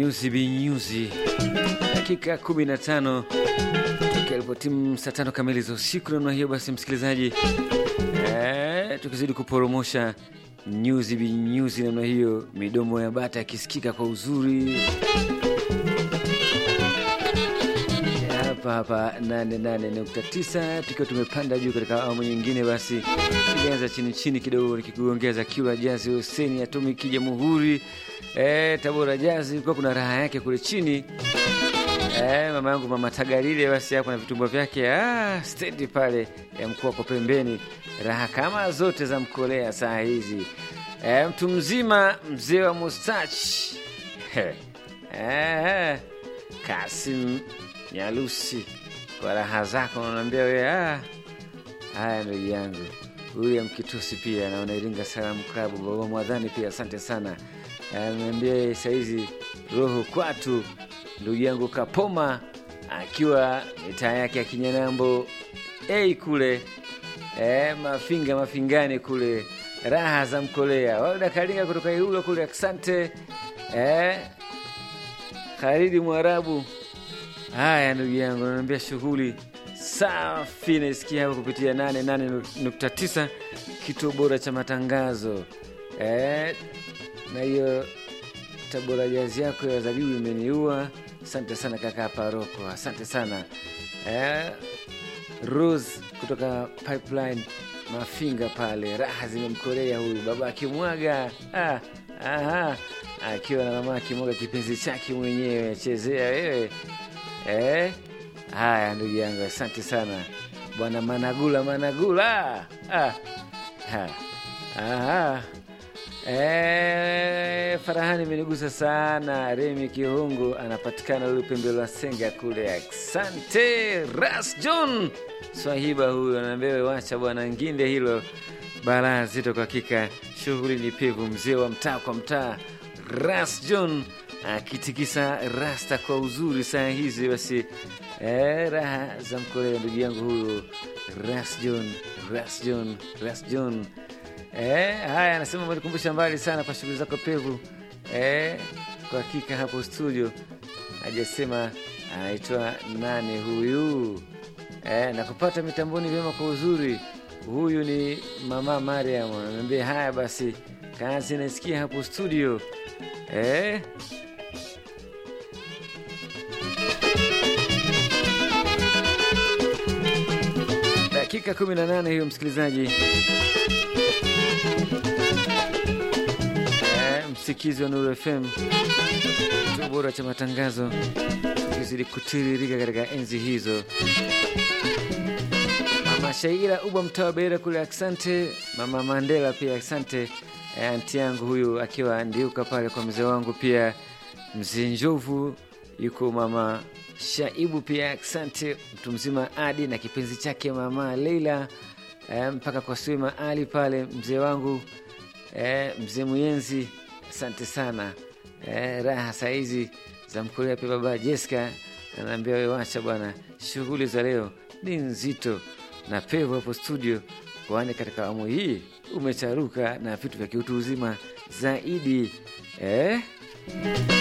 nyuzi binyuzi, dakika 15 tokea ilipotimu saa tano kamili za usiku. Namna hiyo basi, msikilizaji, eh, tukizidi kuporomosha nyuzi binyuzi namna hiyo, midomo ya bata yakisikika kwa uzuri hapa hapa 88.9 tukiwa tumepanda juu katika awamu nyingine. Basi tulianza chini chini kidogo, nikikuongeza Kiura Jazi, Hoseni Atomiki, Jamhuri eh, Tabora Jazi, kulikuwa kuna raha yake kule chini eh, mama yangu mama Tagarire, basi hapo na vitumbua vyake ah, stendi pale ya mkuu wako pembeni, raha kama zote za mkolea saa hizi eh, mtu mzima mzee wa mustachi eh, eh, Kasim Nyalusi, kwa raha zako unaniambia wewe. Ah, haya ndugu yangu William Kitusi pia naona Iringa Salamu Klabu, baba Mwadhani pia asante sana. Ananiambia saizi roho kwatu, ndugu yangu Kapoma akiwa mitaa yake ya Kinyanambo ei kule e, mafinga mafingani kule, raha za mkolea Walda Kalinga kutoka Iulo kule, asante e, Kharidi Mwarabu Haya ndugu yangu, naambia shughuli safi, naisikia hapo kupitia 88.9 kituo bora cha matangazo eh, na hiyo Tabora Jazi yako ya zabibu imeniua. Asante sana kaka Paroko, asante sana eh, Rose kutoka Pipeline Mafinga pale, raha zimemkolea huyu baba akimwaga ah, aha, akiwa na mama akimwaga kipenzi chake mwenyewe, chezea wewe Eh, haya ndugu yangu, asante sana bwana Managula Managula. Ah, ha, aha. Eh, Farahani imenigusa sana. Remi Kihungu anapatikana ule pembe la Senga kule. Asante Ras John Swahiba, huyu anaambia wacha bwana nginde hilo balaa zito. Kwa hakika shughuli ni pevu, mzee wa mtaa kwa mtaa Ras John akitikisa rasta kwa uzuri saa hizi. Basi eh, raha za mkolea ndugu yangu huyu Ras John, Ras John, Ras John. Eh, haya anasema umenikumbusha mbali sana kwa shughuli zako pevu. Eh, kwa hakika hapo studio hajasema anaitwa nani huyu eh, na kupata mitamboni vyema kwa uzuri. Huyu ni mama Mariam ananiambia haya basi, kazi naisikia hapo studio eh. Dakika 18 hiyo msikilizaji, e, msikizi wa Nuru FM kituo bora cha matangazo, tukizidi kutiririka katika enzi hizo. Mama Shaira Ubwa mtawa Beira kule, asante. Mama Mandela pia asante. E, anti yangu huyu akiwa ndiuka pale kwa mzee wangu pia mzee Njovu yuko mama Shaibu pia asante, mtu mzima Adi na kipenzi chake mama Leila e, mpaka kwa Swima Ali pale mzee wangu e, mzee Muyenzi asante sana e, raha saizi za mkolea pia baba Jessica anaambia we, wacha bwana, shughuli za leo ni nzito na pevu hapo studio, kwani katika awamu hii umecharuka na vitu vya kiutu uzima zaidi eh?